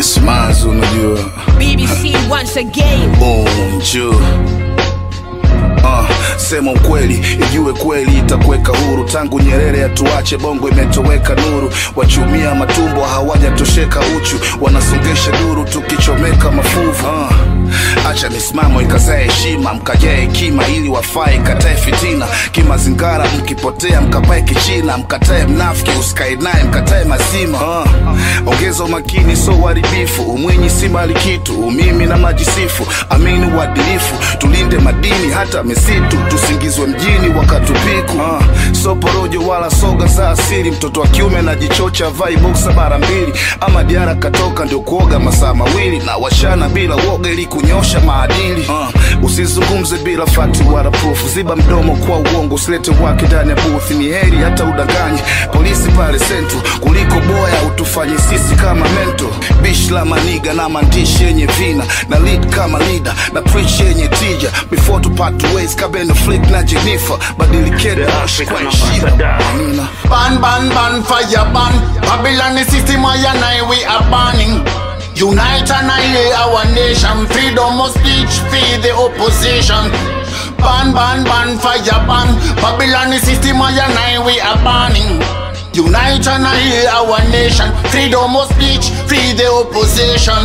kwenye smazi unajua BBC once again. bonjo Uh, sema ukweli ijue kweli itakuweka huru tangu nyerere atuache bongo imetoweka nuru wachumia matumbo hawajatosheka uchu wanasongesha duru tukichomeka mafuvu uh, acha misimamo ikazae heshima mkajae hekima ili wafae katae fitina kimazingara mkipotea mkapae kichina mkatae mnafiki usikae naye mkatae mazima uh, ongeza umakini so uharibifu umwinyi si mali kitu umimi na majisifu amini uadilifu tulinde madini hata misitu tusingizwe mjini wakatupiku uh, so porojo wala soga za asili mtoto wa kiume anajichocha vai boksa mara mbili ama diara katoka ndio kuoga masaa mawili na washana bila woga ili kunyosha maadili uh, usizungumze bila fakti wala proof ziba mdomo kwa uongo usilete wake ndani ya booth ni heri hata udanganye polisi pale sentu kuliko boya utufanye sisi kama mento bish la maniga na maandishi yenye vina na lead kama leader na preach yenye tija before tupate ways kabeno flick na jenifa badilikete ash kwa heshima amina Ban, ban, ban, fire ban. Babylon the system, I and I, we are banning. Unite and annihilate our nation. Freedom of speech, feed the opposition. Ban, ban, ban, fire ban. Babylon the system, I and I, we are banning. Unite and annihilate our nation. Freedom of speech, feed the opposition.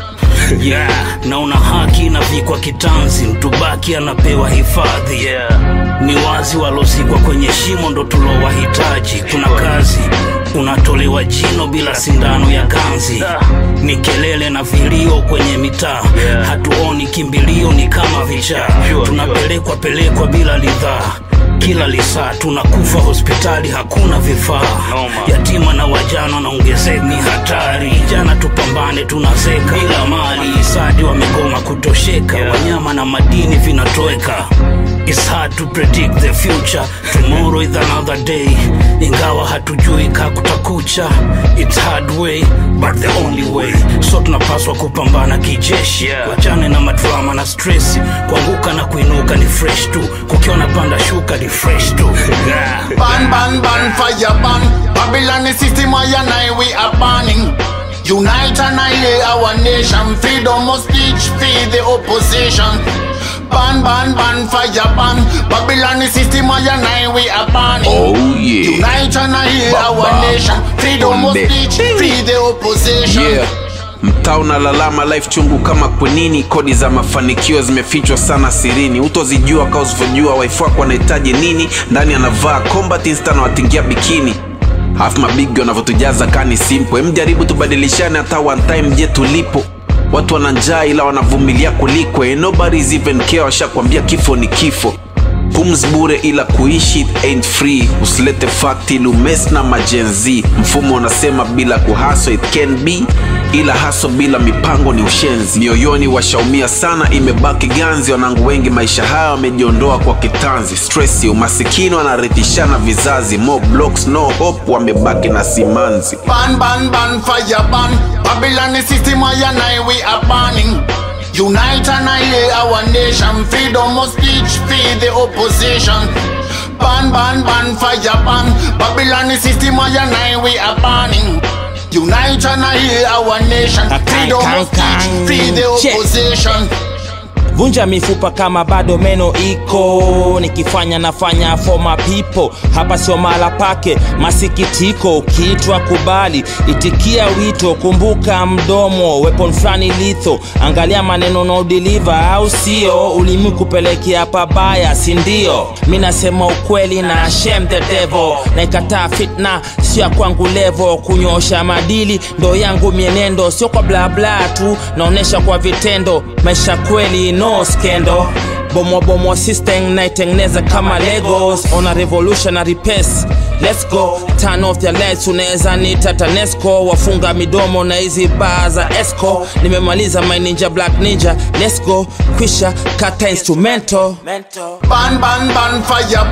yeah, naona haki inavikwa kitanzi, mtubaki anapewa hifadhi yeah. Ni wazi walozikwa kwenye shimo ndo tulowahitaji. Kuna kazi unatolewa jino bila sindano ya ganzi, ni kelele na vilio kwenye mitaa, hatuoni kimbilio, ni kama vichaa, tunapelekwa pelekwa bila lidhaa kila lisaa tunakufa hospitali, hakuna vifaa. Yatima na wajana wanaongezeka, ni hatari. Jana tupambane, tunazeka bila mali. Isadi wamegoma kutosheka, wanyama na madini vinatoweka. It's hard to predict the future. Tomorrow is another day. Ingawa hatujui ka kutakucha. It's hard way, but the only way. So tunapaswa kupambana kijeshi. Wachane na madrama na stress. Kuanguka na kuinuka ni fresh tu. Kukiona panda shuka ni fresh tu. Yeah. Ban, ban, ban, fire ban. Babylon the system, I and I, we are banning. Unite and annihilate our nation. Freedom of speech, feed the opposition. Ban, ban, ban, fire ban. Babylon the system, I and I, we are banning. Oh yeah. Unite and annihilate Ba- our ba- nation. Freedom of Bombe. speech, feed the opposition. yeah mtaa unalalama life chungu kama kwenini kodi za mafanikio zimefichwa sana sirini utozijua ka usivyojua waifu wako anahitaji nini ndani anavaa combat insta na watingia bikini alafu mabigi wanavyotujaza kani simple mjaribu tubadilishane hata one time je tulipo watu wana njaa ila wanavumilia kuliko eh, nobody's even care washakwambia kifo ni kifo pums bure ila kuishi it ain't free usilete fakti lumes na majenzi mfumo unasema bila kuhaso it can be ila haso bila mipango ni ushenzi mioyoni washaumia sana imebaki ganzi wanangu wengi maisha haya wamejiondoa kwa kitanzi stresi umasikini wanarithishana vizazi mo blocks no hope wamebaki na simanzi Ban, ban, ban, fire ban. Babylon the system, I and I, we are banning. Unite and annihilate our nation. Freedom of speech, feed the opposition. Ban, ban, ban, fire ban. Babylon the system, I and I, we are banning. Unite and annihilate our nation. Freedom of speech, feed the Check. opposition. vunja mifupa kama bado meno iko nikifanya nafanya for my people hapa sio mala pake masikitiko ukiitwa kubali itikia wito kumbuka mdomo weapon fulani litho angalia maneno no deliver au sio ulimi kupelekea pabaya sindio mi nasema ukweli na shame the devil naikataa fitna sio ya kwangu levo kunyosha madili ndo yangu mienendo sio kwa blabla tu naonesha kwa vitendo maisha kweli no skendo bomobomo system naitengeneza kama legos on a revolutionary pace let's go turn off their lights unaweza nita tanesco wafunga midomo na hizi baa za esco nimemaliza my ninja black ninja let's go kwisha kata instrumento Ban, ban, ban, fire